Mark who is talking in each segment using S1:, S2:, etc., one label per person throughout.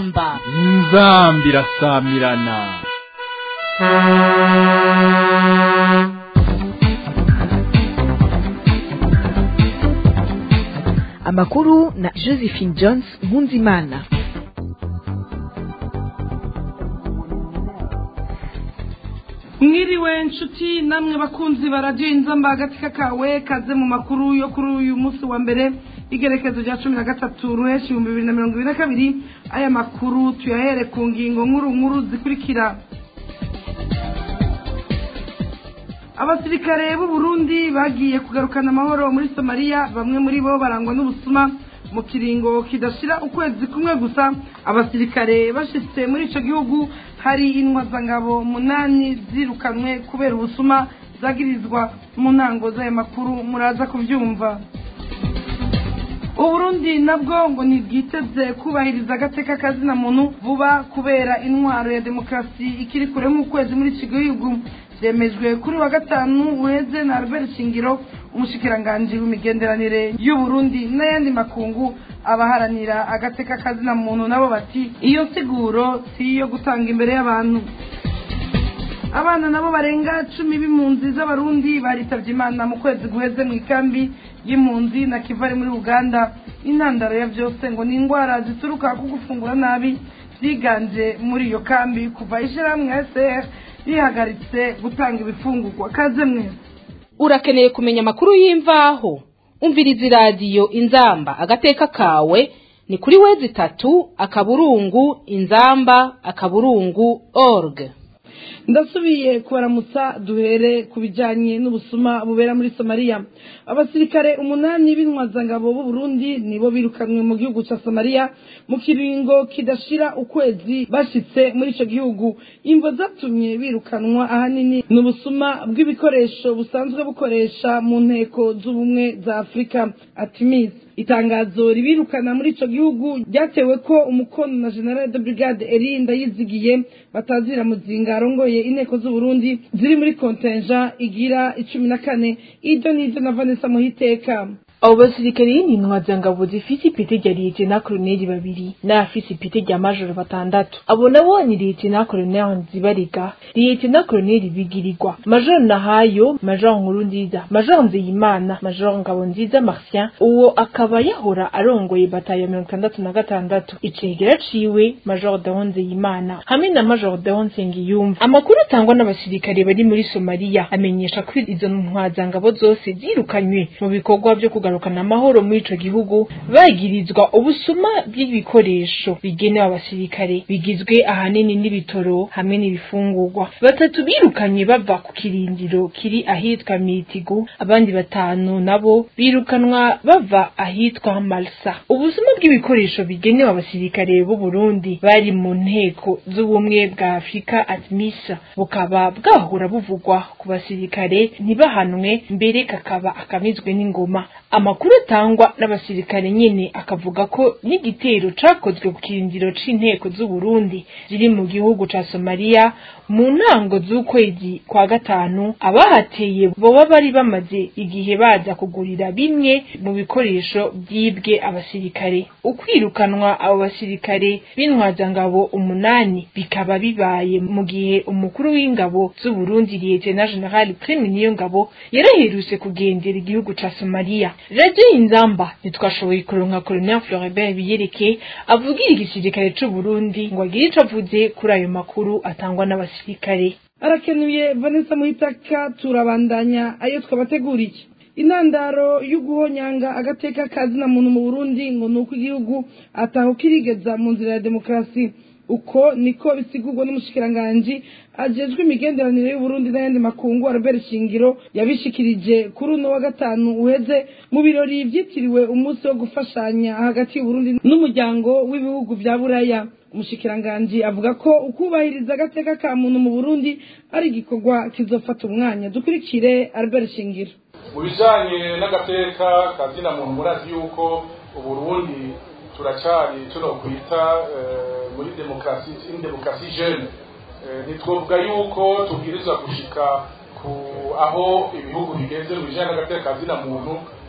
S1: inzamba
S2: inzamba irasamirana
S3: amakuru na josephine jones nkunzimana
S4: mwiriwe nshuti namwe bakunzi ba radiyo inzamba hagati kakawe kaze mu makuru yo kuri uyu munsi wa mbere igerekezo rya cumi na gatatu ruheshi ibihumbi bibiri na mirongo ibiri na kabiri aya makuru tuyahere ku ngingo nkuru nkuru zikurikira abasirikare b'u Burundi bagiye kugarukana amahoro muri somaliya bamwe muri bo barangwa n'ubusuma mu kiringo kidashira ukwezi kumwe gusa abasirikare bashitse muri ico gihugu hari intwazangabo munani zirukanwe kubera ubusuma zagirizwa mu ntango z'aya makuru muraza kubyumva uburundi nabwo ngo ntibwiteze kubahiriza agateka kazina muntu vuba kubera intwaro ya demokarasi ikiri kure nk'ukwezi muri iki gihugu byemejwe kuri wa gatanu uheze na albert shingiro umushikiranganji w'imigenderanire y'uburundi n'ayandi makungu abaharanira agateka kazina muntu nabo bati iyo nsiguro si iyo gutanga imbere y'abantu abana nabo barenga cumi b'impunzi z'abarundi baritabye imana mu kwezi guheze mu ikambi y'impunzi na kivari muri uganda intandaro ya byose ngo ni indwara zituruka ku gufungura nabi byiganje muri iyo kambi kuva ishyirahamwe sr rihagaritse gutanga ibifungurwa kaze mwese
S1: urakeneye kumenya amakuru y'imvaho umviriza iradiyo inzamba agateka kawe ni kuri wezi itatu akaburungu inzamba akaburungu org
S4: ndasubiye kubaramutsa duhere ku bijyanye n'ubusuma bubera muri somaliya abasirikare umunani b'intwazangabo b'u Burundi nibo birukanwe mu gihugu cya somaliya mu kiringo kidashira ukwezi bashitse muri icyo gihugu imvo zatumye birukanwa ahanini ni ubusuma bw'ibikoresho busanzwe bukoresha mu nteko z'ubumwe za afurika atimisi itangazo ribirukana muri ico gihugu ryatewe ko umukono na general de brigade erinda yizigiye batazira muzinga arongoye inteko z'uburundi ziri muri kontenja igira icumi na kane ibyo nivyo na vanessa muhiteka
S5: abo basirikare n'intwazangabo zifise ipete rya liyetena koloneli babiri n'abafise ipete rya majoro batandatu abo nabo ni liyetena koloneli nzibarega liyetena koloneli bigirirwa majoro nahayo majoro nkuru nziza majoro nzeyimana majoro ngabo nziza martien uwo akaba yahora arongoye batayo mirongo itandatu na gatandatu icegera ciwe majoro deo nzeyimana hamwe na majoro deo nsengiyumva amakuru atangwa n'abasirikare bari muri somaliya amenyesha ko izo ntwazangabo zose zirukanywe mu bikorwa vyo kugarura kugarukana amahoro muri ico gihugu bagirizwa ubusuma bw'ibikoresho bigenewe abasirikare bigizwe ahanini n'ibitoro hamwe n'ibifungurwa batatu birukanye bava ku kirindiro kiri ahitwa mitigu abandi batanu nabo birukanwa bava ahitwa malsa ubusuma bw'ibikoresho bigenewe abasirikare b'u Burundi bari mu nteko z'ubumwe bwa Afurika admisa bukaba bwahora buvugwa ku basirikare ntibahanwe mbere kakaba akamizwe n'ingoma amakuru atangwa n'abasirikare nyene akavuga ko n'igitero cakozwe ku kirindiro c'inteko z'u Burundi ziri mu gihugu ca Somalia mu ntango z'ukwezi kwa gatanu abahateye boba bari bamaze igihe baza kugurira bimwe mu bikoresho byibwe abasirikare ukwirukanwa abo basirikare b'intwazangabo umunani bikaba bibaye mu gihe umukuru w'ingabo z'u Burundi Lieutenant General Prime Niyongabo yaraherutse kugendera igihugu ca Somalia radio inzamba ntitwashoboye kuronka Colonel Floribert Biyereke avugira igisirikare c'u Burundi ngo agire ico avuze kuri ayo makuru atangwa n'abasirikare
S4: arakenuye vanessa muhitaka turabandanya ayo twabateguriye intandaro y'uguhonyanga agateka kazina muntu mu burundi ngo ni uko igihugu ataho kirigeza mu nzira ya demokarasi uko niko bisigurwa n'umushikiranganji ajejwe imigenderanire y'uburundi n'ayandi makungu albert shingiro yabishikirije kuri uno wa gatanu uheze mu birori vyitiriwe umunsi wo gufashanya hagati y'uburundi n'umuryango w'ibihugu vya buraya umushikiranganji avuga ko ukubahiriza agateka ka muntu mu burundi ari igikorwa kizofata umwanya dukurikire albert shingiro
S6: mu bijanye n'agateka kazina muntu murazi yuko uburundi turacari tuno kwita muri demokarasi in demokarasi jeune ntitwovuga yuko tubwirizwa gushika ku aho ibihugu bigeze mu bijanye n'agateka kazina muntu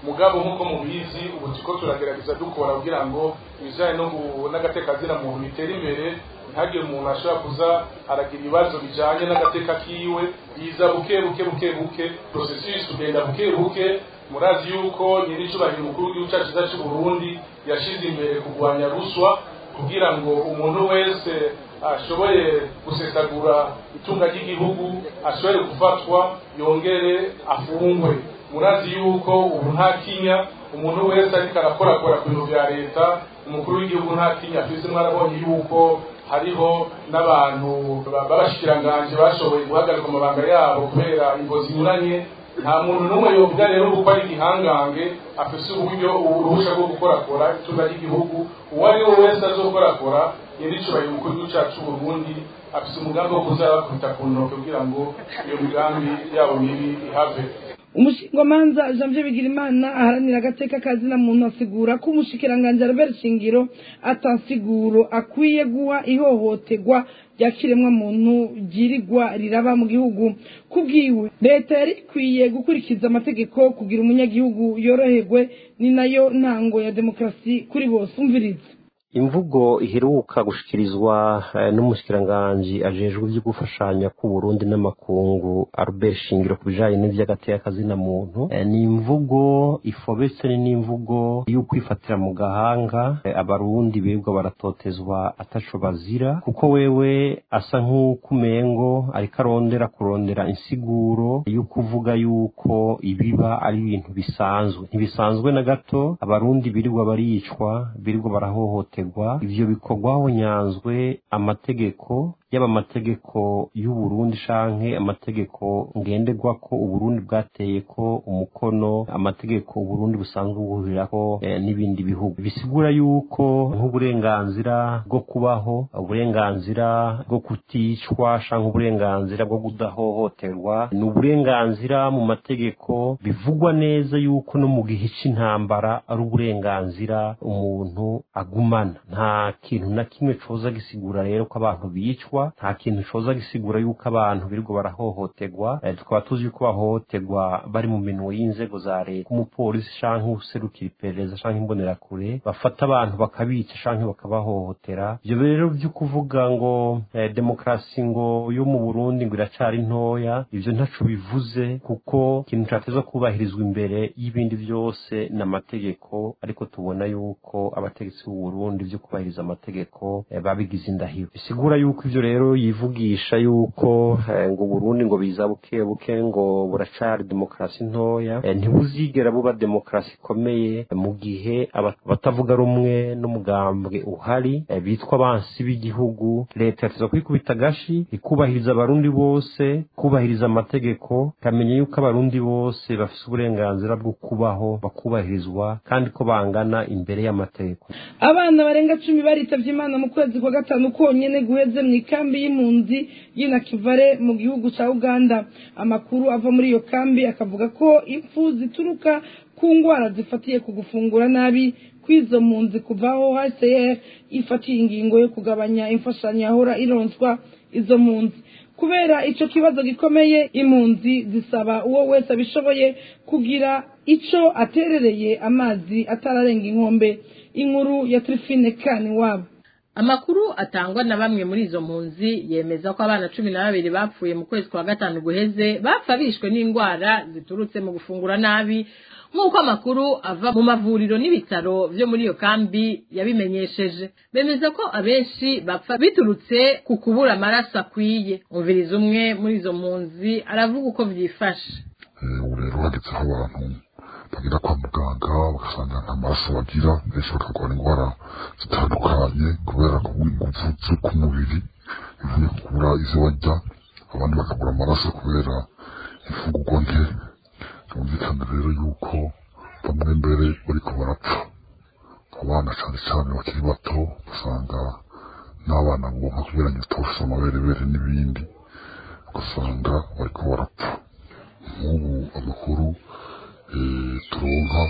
S6: mugabo nk'uko mubizi ubu turiko turagerageza dukora kugira ngo ibijanye no gu- n'agatekazina muntu bitere imbere ntihagire umuntu ashobora kuza aragira ibibazo bijanye n'agateka kiwe biza buke buke buke buke processus ugenda buke buke murazi yuko nyiricubahiro umukuru w'igihugu cacu ciza c'uburundi yashize imbere kurwanya ruswa kugira ngo umuntu wese ashoboye gusesagura itunga ry'igihugu ashobore gufatwa yongere afungwe murazi yuko ubu nta kinya umuntu wese ariko arakorakora ku bintu vya leta umukuru w'igihugu nta kinya afise mwarabonye yuko hariho n'abantu b'abashikiranganje bashoboye guhagarika amabanga yabo kubera ingo zinyuranye nta muntu n'umwe yovuga rero kuko ari igihangange afise uburyo uruhusha rwo gukorakora itunga ry'igihugu uwo ari we wese azokorakora nyiricubahiro umukuru w'igihugu cacu c'uburundi afise umugambi wo kuza bakubita ku ntoke kugira ngo iyo migambi yabo mibi ihave
S4: umushingamanza janvier bigirimana aharanira agateka kazina muntu asigura ko umushikiranganji albert shingiro atansiguro akwiye guha ihohoterwa rya kiremwamuntu ryirirwa riraba mu gihugu kubwiwe leta yari ikwiye gukurikiza amategeko kugira umunyagihugu yoroherwe ni nayo ntango ya demokarasi kuri bose umviriza
S7: imvugo iheruka gushikirizwa eh, n'umushikiranganji ajejwe ivyo gufashanya ku Burundi n'amakungu Albert Shingiro ku bijanye n'ivy'agateka muntu eh, ni imvugo ifobetse ni n'imvugo y'ukwifatira mu gahanga eh, abarundi birirwa baratotezwa ataco bazira kuko wewe asa nk'ukumengo ariko arondera kurondera insiguro y'ukuvuga yuko ibiba ari ibintu bisanzwe ntibisanzwe na gato abarundi birirwa baricwa birirwa barahohoterwa ivyo bikorwaho nyanzwe amategeko yaba amategeko y'uburundi canke amategeko ngenderwako uburundi bwateye ko umukono amategeko uburundi busanzwe buhurirako eh, n'ibindi bihugu bisigura yuko nk'uburenganzira bwo kubaho uburenganzira bwo kuticwa canke uburenganzira bwo kudahohoterwa ni uburenganzira mu mategeko bivugwa neza yuko no mu gihe c'intambara ari uburenganzira umuntu agumana nta kintu na kimwe coza gisigura rero ko abantu bicwa nta kintu coza gisigura yuko abantu birirwa barahohoterwa eh, tukaba tuzi yuko bahohoterwa bari mu minwe y'inzego za leta umupolisi canke userukira iperereza canke imbonerakure bafata abantu bakabica canke bakabahohotera ivyo rero vyo kuvuga ngo eh, demokarasi ngo yo mu Burundi ngo iracari ntoya ivyo ntaco bivuze kuko ikintu cateza kubahirizwa imbere y'ibindi vyose n'amategeko ariko tubona yuko abategetsi b'u Burundi vyo kubahiriza amategeko eh, babigize indahiro bisigura yuko ivyo rero yivugisha yuko eh, ngo Burundi ngo biza buke buke ngo buracari demokarasi ntoya eh, ntibuzigera buba demokarasi ikomeye eh, mu gihe aba- abatavuga rumwe n'umugambwe uhari eh, bitwa abansi b'igihugu leta yateza kwikubita agashi ikubahiriza abarundi bose kubahiriza amategeko ikamenya yuko abarundi bose bafise uburenganzira bwo kubaho bakubahirizwa kandi ko bangana imbere y'amategeko
S4: abana barenga cumi baritavye imana mu kwezi kwa gatanu konyene guheze mu ikambi y'impunzi y'inakivare mu gihugu ca uganda amakuru ava muri iyo kambi akavuga ko impfu zituruka ku ngwara zifatiye ku gufungura nabi kw'izo mpunzi kuvaho hcr ifatiye ingingo yo kugabanya imfashanyo yahora ironswa izo mpunzi kubera ico kibazo gikomeye impunzi zisaba uwo wese abishoboye kugira ico aterereye amazi atararenga inkombe inkuru ya trifine kani wabo
S8: amakuru atangwa na bamwe muri izo mpunzi yemeza ko abana cumi na babiri bapfuye mu kwezi kwa gatanu guheze bapfa bishwe n'indwara ziturutse mu gufungura nabi nk'uko amakuru ava mu mavuriro n'ibitaro vyo muri iyo kambi yabimenyesheje bemeza ko abenshi bapfa biturutse ku kubura amaraso akwiye umviriza umwe muri izo mpunzi aravuga uko vyifashe
S9: ubu rero hageze aho abantu bagera kwa muganga bagasanga nta maraso bagira benshi bakarwara indwara zitandukanye kubera kubura ingufu zo ku mubiri bivuye ku kubura izo barya abandi bakabura amaraso kubera imfungurwa nke byumvikana rero yuko bamwe mbere bariko barapfa abana cyane cyane bakiri bato ugasanga n'abana bonka kubera nyota bafise amaberebere n'ibindi ugasanga bariko barapfa nk'ubu amakuru eh, turonka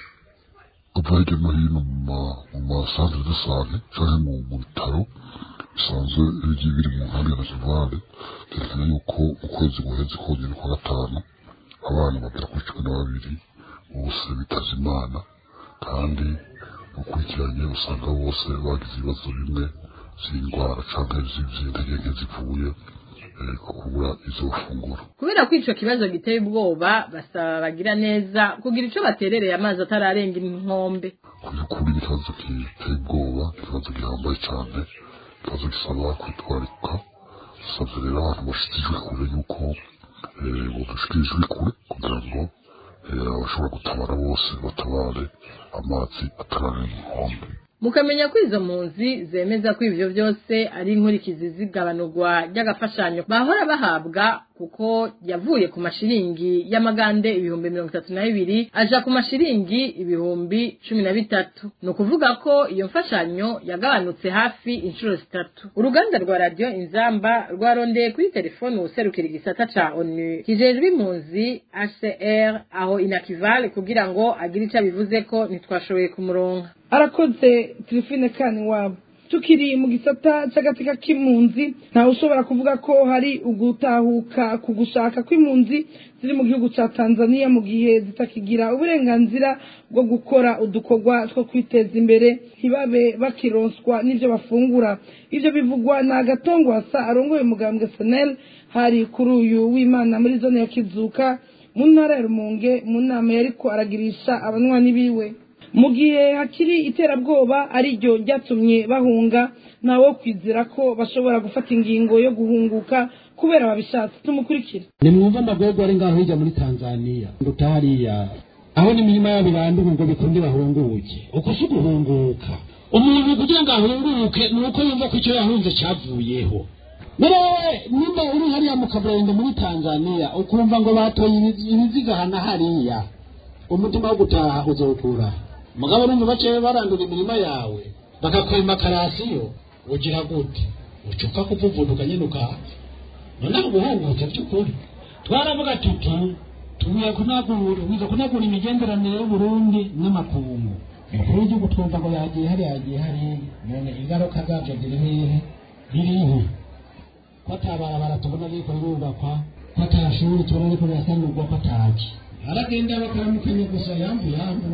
S9: ava hirya no hino mu ma- mu masantere de sante canke mu mu bitaro bisanzwe bigiye biri mu nkambi ya nakivale vyerekana yuko mu kwezi guheze konyene kwa gatanu abana bagera kuri cumi na babiri bose bitaza imana kandi ukurikiranye usanga bose bagize ibibazo bimwe z'indwara cyangwa z'intege nke zivuye eh, ku kubura izo funguro
S8: kubera ko ico kibazo giteye ubwoba basaba bagira neza kugira ico baterereye amazi atararenga inkombe
S9: kuri ikibazo giteye ubwoba ikibazo gihambaye cyane ikibazo gisaba kwitwararika dusabye rero abantu bashyikirijwe kure yuko eh, bodushikirijwe kure kugira ngo eh, abashobora gutabara bose batabare amazi atararenga inkombe
S8: mukamenya ko izo mpunzi zemeza ko ivyo vyose ari inkurikizi z'igabanurwa ry'agafashanyo bahora bahabwa kuko yavuye ku mashiringi y'amagande ibihumbi mirongo itatu na bibiri aja ku mashiringi ibihumbi cumi na bitatu ni ukuvuga ko iyo mfashanyo yagabanutse hafi inshuro zitatu uruganda rwa radiyo inzamba rwarondeye kuri telefoni uwuserukira igisata ca onu kijejwe impunzi hcr aho inakivale kugira ngo agire ico abivuze ko ntitwashoboye kumuronka
S4: arakoze tirifine kani wabo tukiri mu gisata cy'agatsika k'impunzi ntawe ushobora kuvuga ko hari ugutahuka ku gushaka kw'impunzi ziri mu gihugu cya tanzania mu gihe zitakigira uburenganzira bwo gukora udukorwa two kwiteza imbere ntibabe bakironswa n'ibyo bafungura ibyo bivugwa na agatongwasa arongoye umugambwe senel hari kuri uyu w'imana muri zone ya kizuka mu ntara ya rumonge mu nama yariko aragirisha abanywanyi biwe mu gihe hakiri iterabwoba ari ryo ryatumye bahunga ntawo kwizera ko bashobora gufata ingingo yo guhunguka kubera babishatse tumukurikire
S10: nimwumva amagorwa ari ngaho hirya muri tanzaniya nduta hariya aho n'imirima yabo iranduka ngo bikunde bahunguke uko si uguhunguka umuntu kugira ngo ahunguke ni uko yumva ko icyo yahunze cyavuyeho nawe nimba uri hariya mu kaburende muri tanzaniya ukumva ngo batoye ibiziga hana hariya umutima wo gutaha uzawukura mugabo numva baciye barandura imirima yawe bakakwema karasiyo ugira gute ucuka kuvuvuduka nyine ukaha noneho ubuhungutse by'ukuri twaravuga tuti tugiye kunagura wiza kunagura imigenderanire y'uburundi n'amakungu umukuru w'igihugu twumva ngo yagiye hariya yagiye hariya none ingaruka zabyo ziri hehe ririho ko atabarabara tubona ariko rirubakwa ko atashuri tubona ariko birasanurwa ko ataki aragenda bakaramukanya gusa yambu yambu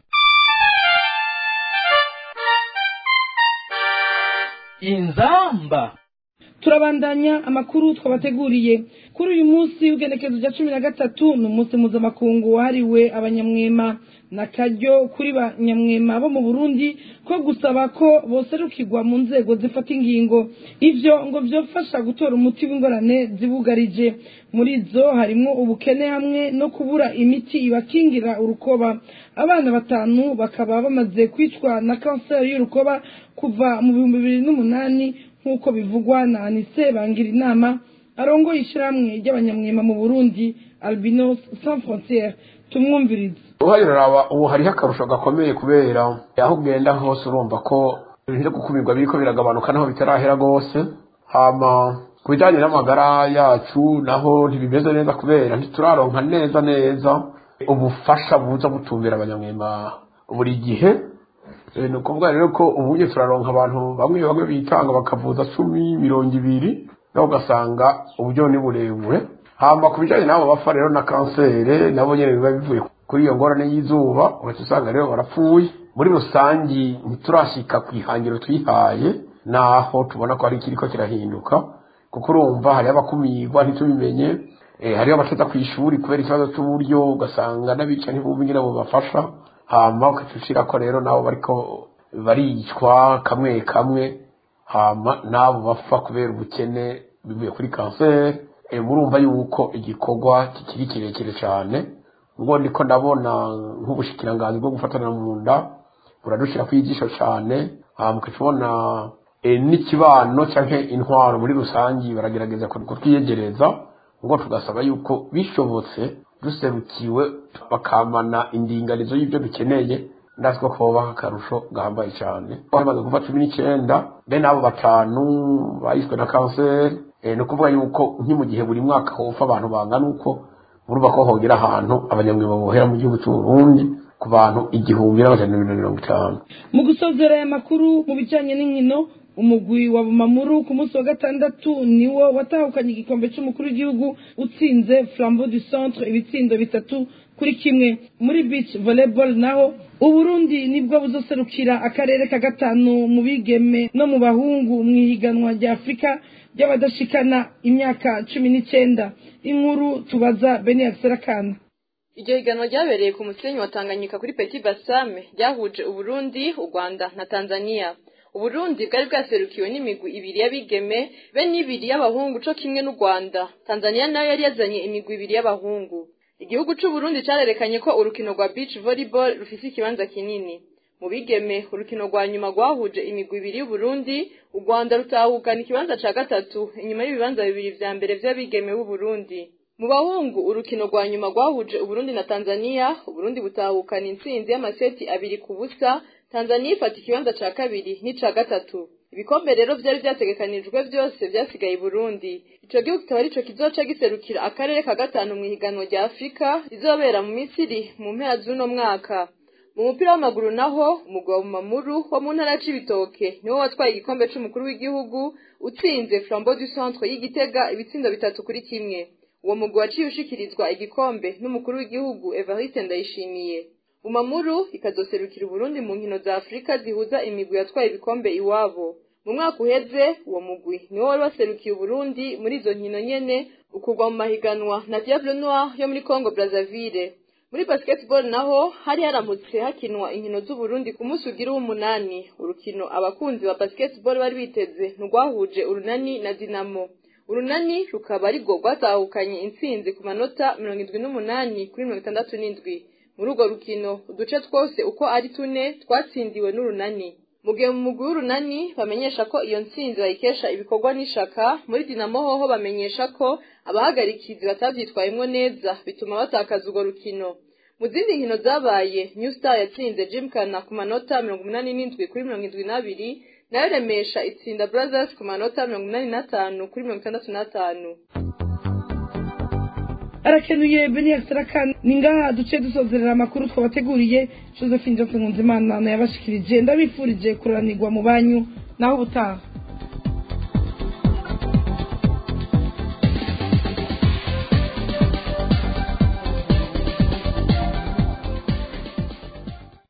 S2: inzamba
S4: turabandanya amakuru twabateguriye kuri uyu munsi w'igenekezo rya cumi na gatatu ni umunsi mpuzamakungu wahariwe abanyamwema na karyo kuri ba nyamwema bo mu burundi ko gusaba ko boserukirwa mu nzego zifata ingingo ivyo ngo vyofasha gutora umuti w'ingorane zibugarije muri zo harimwo ubukene hamwe no kubura imiti ibakingira urukoba abana batanu bakaba bamaze kwicwa na kanseri y'urukoba kuva mu bihumbi bibiri n'umunani nk'uko bivugwa na anise bangira inama arongoye ishyirahamwe ry'abanyamwema mu burundi albinos sans frontiere tumwumvirize
S11: uhaye uraraba ubu hariho akarusho gakomeye kubera aho ugenda hose urumva ko ibintu byo gukumirwa biriko biragabanuka naho bitarahera rwose hama ku bijyanye n'amagara yacu naho ntibimeze neza kubera ntituraronka neza neza ubufasha buza butumbera abanyamwema buri gihe ni ukuvuga rero ko ubuye turaronka abantu bamwe bamwe bitanga bakavuza cumi mirongo ibiri naho ugasanga uburyo ni burebure hamba ku bijyanye n'abo bapfa rero na kanseri nabo nyine biba bivuye kuri iyo ngorane y'izuba uhita usanga rero barapfuye muri rusange ntiturashyika ku ihangiro twihaye naho tubona ko hari ikiriko kirahinduka kuko urumva hariho abakumirwa ntitubimenye hariho abaceza ku ishuri kubera ikibazo cy'uburyo ugasanga n'abica ntibumve nyine bubafasha hama ukacucira ko rero nabo bariko baricwa kamwe kamwe hama nabo bapfa kubera ubukene bivuye kuri kanseri murumva yuko igikorwa kikiri kirekire cyane ngo ndiko ndabona nk'ubushikiranganzi bwo gufatana mu nda buradushira ku ijisho cyane hama ukacibona n'ikibano canke intwaro muri rusangi baragerageza kutwiyegereza ngo tugasaba yuko bishobotse duserukiwe bakamana indinganizo y'ibyo dukeneye ndazi ko kubaha akarusho gahambaye cyane bamaze kuva cumi n'icyenda bene abo batanu bayishwe na kanseri ni ukuvuga yuko nki mu gihe buri mwaka hopfa abantu bangana uko murumva ko hogera ahantu abanyamwuga bohera mu gihugu cy'u Burundi ku bantu igihumbi n'amajana mirongo itanu
S4: mu gusozera aya makuru mu bijyanye n'inkino umugwi wa bumamuru ku munsi wa gatandatu niwo watahukanye igikombe cy'umukuru w'igihugu utsinze flambeau du centre ibitsindo bitatu kuri kimwe muri beach volleyball naho uburundi nibwo buzoserukira akarere ka gatanu mu bigeme no mu bahungu mu ihiganwa rya afurika ry'abadashikana imyaka cumi n'icyenda inkuru tubaza beni akiserakana
S12: iryo higanwa ryabereye ku musenyi wa tanganyika kuri petit basame ryahuje uburundi u rwanda na tanzania uburundi bwari bwaserukiwe n'imigwi ibiri y'abigeme be n'ibiri y'abahungu co kimwe n'u rwanda tanzania nayo yari yazanye imigwi ibiri y'abahungu igihugu c'uburundi carerekanye ko urukino rwa beach volleyball rufise ikibanza kinini mu bigeme urukino rwa nyuma rwahuje imigwi ibiri y'uburundi u rwanda rutahukana ikibanza ca gatatu inyuma y'ibibanza bibiri vya mbere vy'abigeme b'uburundi mu bahungu urukino rwa nyuma rwahuje uburundi na tanzania uburundi butahukana intsinzi y'amaseti abiri ku busa tanzania ifata ikibanza ca kabiri n'ica gatatu ibikombe rero vyari vyategekanijwe vyose vyasigaye i burundi ico gihugu kikaba arico kizoca giserukira akarere ka gatanu mw'ihiganwa rya afurika rizobera mu misiri mu mpera z'uno mwaka mu mupira w'amaguru naho umugwi wa bumamuru wo mu ntara c'ibitoke niwo watwaye igikombe c'umukuru w'igihugu utsinze flambeau du centre y'igitega ibitsindo bitatu kuri kimwe uwo mugwi waciye ushikirizwa igikombe n'umukuru w'igihugu evariste ndayishimiye bumamuru ikazoserukira uburundi mu nkino za afurika zihuza imigwi yatwaye ibikombe iwabo mu mwaka uheze uwo mugwi niwo wari waserukiye uburundi muri izo nkino nyene ukugwa mu mahiganwa na diable noir yo muri congo brazzaville muri basketball naho hari haramutse hakinwa inkino z'uburundi ku munsi ugira w'umunani urukino abakunzi ba basketball bari biteze ntirwahuje urunani na dinamo urunani rukaba arirwo rwatahukanye intsinzi ku manota mirongo indwi n'umunani kuri mirongo itandatu n'indwi muri urwo rukino uduce twose uko ari tune twatsindiwe n'urunani mu gihe mu mugwi w'urunani bamenyesha ko iyo ntsinzi bayikesha ibikorwa n'ishaka muri dinamo hoho bamenyesha ko abahagarikizi batavyitwayemwo neza bituma batakaza urwo rukino mu zindi nkino zabaye new star yatsinze jimkana ku manota mirongo umunani n'indwi kuri mirongo indwi n'abiri nayo remesha itsinda brothers ku manota mirongo inani n'atanu kuri mirongo itandatu n'atanu
S4: arakenuye beni akiserakana ni ngaha duce dusozerera amakuru twabateguriye josephine johnson nkunzimana nayabashikirije ndabifurije kuranirwa mu banyu naho ubutaha